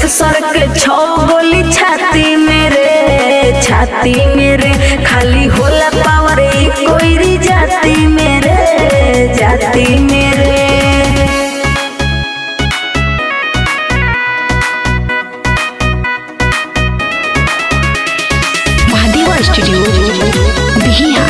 सर के छो गोली छाती मेरे छाती मेरे खाली होला पावर ई कोई जाती मेरे जाती मेरे महादेवा स्टूडियो बिहिया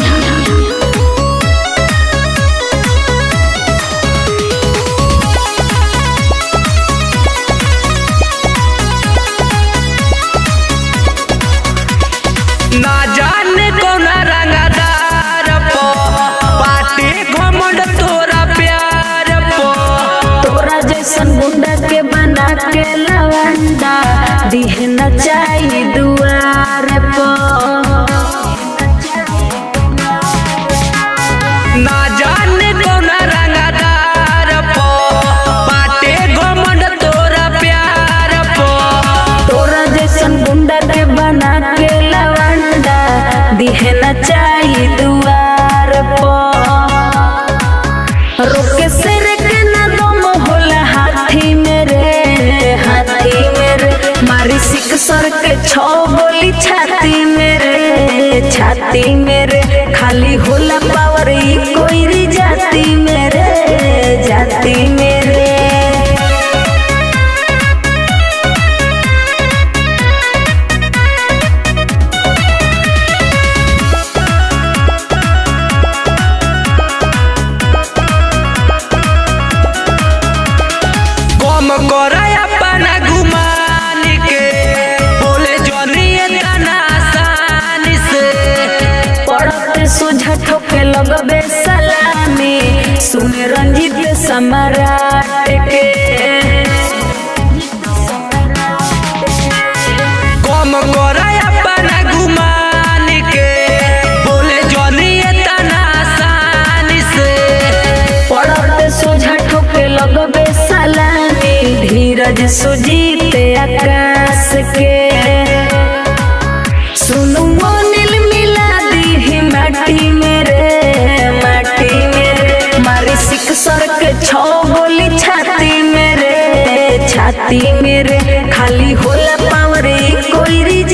ना जाने कौना रंगदार पो पाटे घमंड तोरा प्यार पो तोरा जैसन गुंडा के बना के लवंडा दिह न चाही दुआर पर ना जाने कौना रंगदार पो पाटे घमंड तोरा प्यार पो तोरा जैसन गुंडा के बना के लवंडा दिह न चाही दुआर पर रोके सिर के न दम होला हाथी मेरे हाथी मेरे मारी सिक सर के छो गोली छाती मेरे छाती मेरे खाली होला पावर ई कोई जाती मेरे जाती मेरे कम करे अपना गुमान के बोले जनिए तना आसानी से पड़ते सोझा ठोके लगबे सलामी सुने रंजीत सम्राट के कम करे अपना गुमान के बोले जनिए तना आसानी से पड़ते सोझा ठोके लगबे सलामी धीरज सुजीत आकाश के सुनु मोनिल मिला दी माटी मेरे माटी मेरे मारी सिक सर के छो गोली छाती मेरे छाती मेरे खाली होला पावर ई कोई